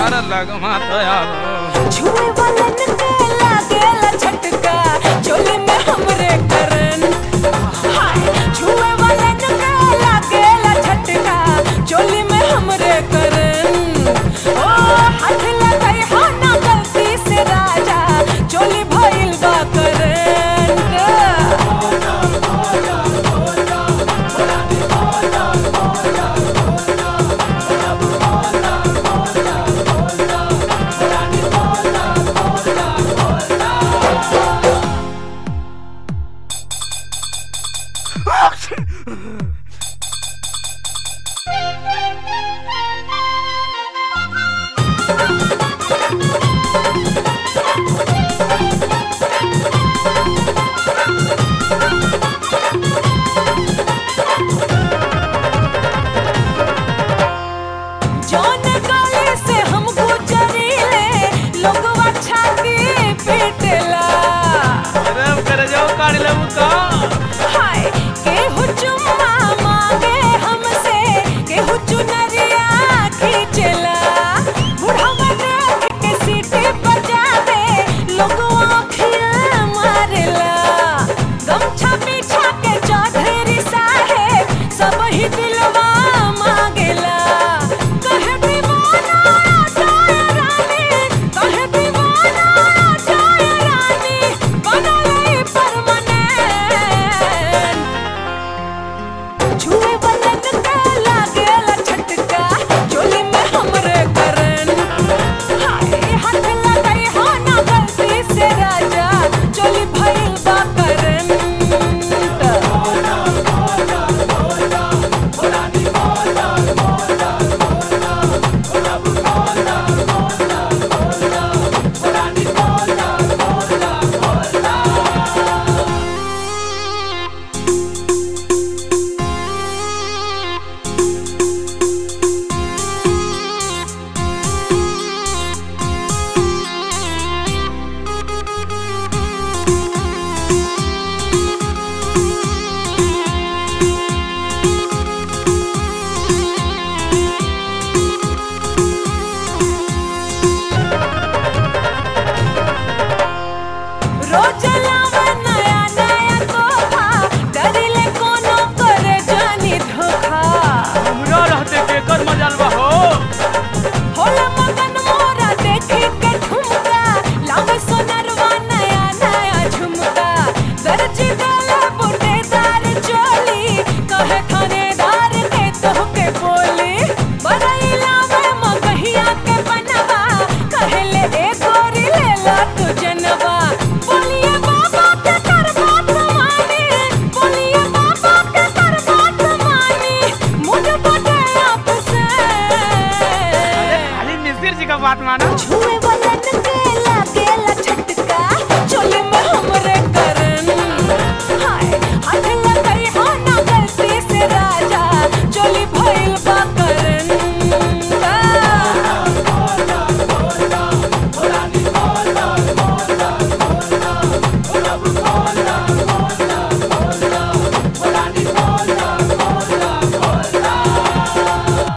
हमारा लगमा दयालो छुए वालन के लागेला झटका चोली में हमरे करन हाय छुए वालन के लागेला झटका चोली में हमरे करन ओ हाथ लगाई हो ना गलती से राजा चोली भइल बा करन जौन गली से हम गुजरीले लोगवा छाती पीटेला अरे कर जाओ काढ़ लेबू तो हाय केहू चुम्मा मांगे हमसे केहू चुनरिया खींचेला बुढ़वा देख के सीटी बजावे लोगवा अखियां मारेला गमछा पीछा के चौधरी साहेब सब ही दिलवा मांगेला कहे दीवाना जाए रानी कहे दीवाना जाए रानी बनले परमानेंट छुए वालन के लागेला झटका चोली में हमरे करन हाय हाथ लगाई हो ना गलती से राजा चोली भइल बा करन रोज लावे नया नया तोहफा डरिले कोनो करे जानी धोखा हमरा रहते के कर मजाल बा हो होला मगन मोरा देखे के ठुमका लावे सोनरवा नया नया झुमका दर्जी देले बुटेदार चोली कहे थानेदार के तोहके बोली बरई लावे मगहिया के बनवा कहेले ए गोरी लेला तू जनवा बोलिए बाबा के कर बात मानी बोलिए बाबा के कर बात मानी मुझे बटे आपसे अरे खाली मिस्त्री जी का बात मानो छुए वालन के लागेला